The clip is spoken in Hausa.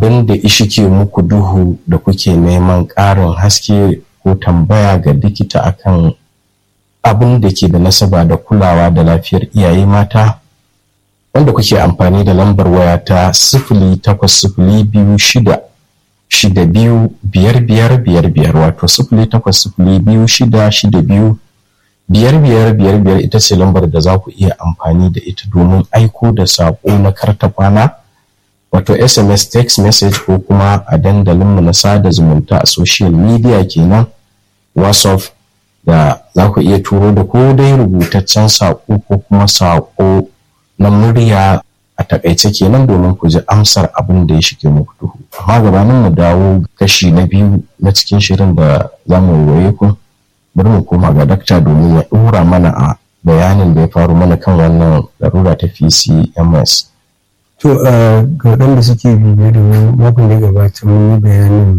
abin da ishike muku duhu da kuke neman ƙarin haske ko tambaya ga likita akan abin da ke da nasaba da kulawa da lafiyar iyaye mata wanda kuke amfani da lambar waya ta sifili takwas sifili biyu shida shida biyu biyar biyar biyar biyar wato sifili takwas sifili biyu shida shida biyu biyar biyar biyar biyar ita ce lambar da za ku iya amfani da ita domin aiko da saƙo na karta kwana wato sms text message ko kuma a dandalinmu na sada zumunta a social media kenan whatsapp da za ku iya turo da ko dai rubutaccen saƙo ko kuma saƙo na murya a takaice kenan domin ku ji amsar abin da ya shige muku duhu amma gabanin mu dawo kashi na biyu na cikin shirin da za mu waye ku bari mu koma ga dakta domin ya ɗora mana a bayanin da ya faru mana kan wannan larura ta PCMS. To ga waɗanda suke bibiye da makon da gabata mun yi bayanin